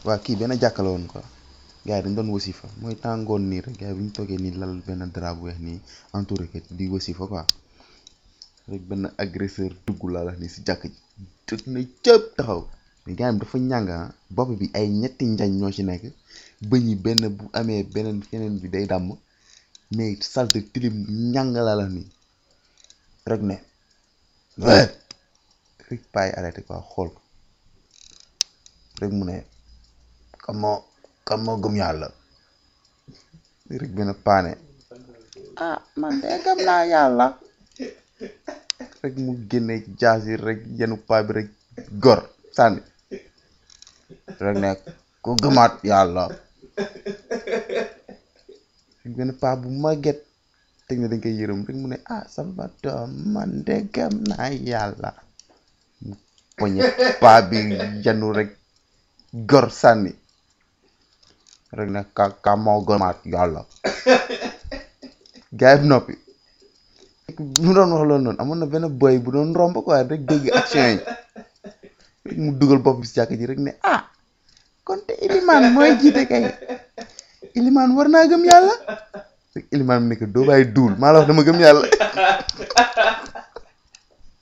waa kii benn jàkka la woon quoi gars yi dañ doon wasifa mooy tàngoon nii rek gars yi bu ñu toogee nii lal benn drap bu weex nii entouré ko di wasifa quoi rek benn agresseur dugg laa la nii si jàkk ji tëj na cëpp taxaw mais gars yi dafa ñàng ah bopp bi ay ñetti njañ ñoo ci nekk bëñ yi benn bu amee beneen keneen bi day dàmm mais salte tilim ñàng laa la nii rek ne rek paay arrêté quoi xool ko rek mu ne kam moo kam moo gëm yàlla rek benn paane ah man de gëm naa yàlla rek mu génne jaasi rek yenu paa bi rek gor sànni rek ne ku gëmaat yàlla rek benn paa bu màgget teg na dañ koy yërëm rek mu ne ah sama doom man de gëm naa yàlla mu poñe paa bi yenu rek gor sànni rek ne ka ka moo gëmaat yàlla gars yi noppi mu doon wax loolu noonu amoon na benn boy bu doon romb quoi rek dégg action yi rek mu dugal bopp bi si jàkk ji rek ne ah kon te ilimaan mooy jiite kay ilimaan war naa gëm yàlla rek ilimaan bi ne ko doo bàyyi duul maa la wax dama gëm yàlla